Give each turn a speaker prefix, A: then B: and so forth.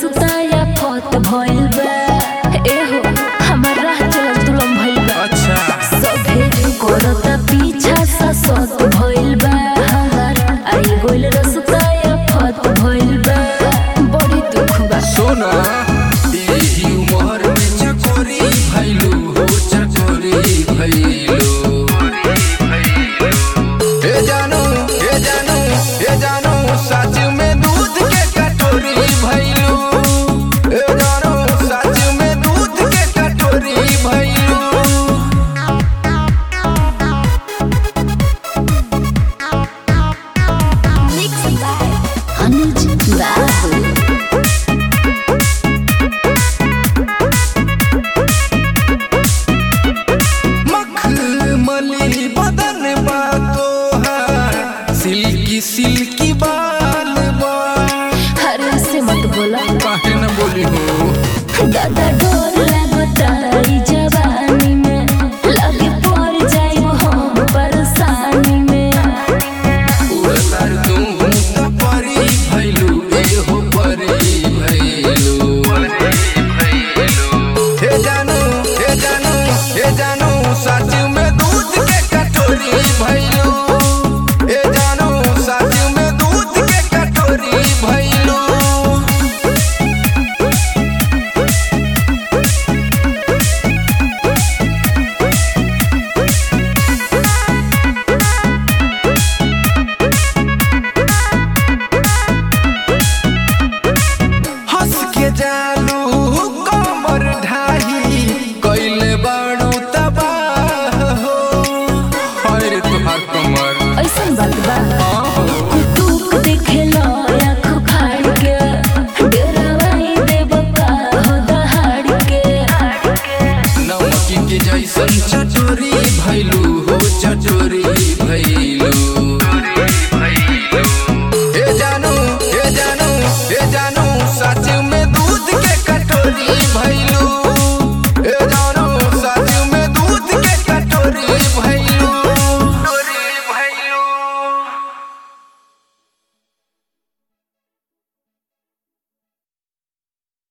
A: रसताया फत भइल बा एहो हमर राह चलत दुलम भइल बा
B: अच्छा
A: सभे करता पीछा सा सत भइल बा हमर आई गइल रसताया फत भइल बा बड़ी दुख बा
B: सोना एही उमर में चकोरी भइलू हो चकोरी भइलू ए जानू ए जानू ए जानू सच में दूध के कटोरी भइलू ए जानू सच में दूध के कटोरी भइलू
A: Mixed by Anuj Babu.
B: मखमली बदन बा तोहार सिल्की सिल्की बाल बा
A: अरे से मत बोला
B: काहे न बोली हो
A: दादा डोर लगता ई जवानी में लगे पड़ जाइब हम परेशानी में
B: उड़तार तू त परी भइलू ए हो परी भइलू हे जानू हे जानू हे जानू सच में दूध के कटोरी भइलू हे जानू सच में दूध के कटोरी भइलू हंस के जालू कमर ढाही कैले बाड़ू तबाह हो अरे तुहार कमर
A: ऐसन बात बा
B: आहो
A: कुतुक देखेला आँख फाड़ के डरावाई देब का हो दहाड़ के
B: नमकी के जैसन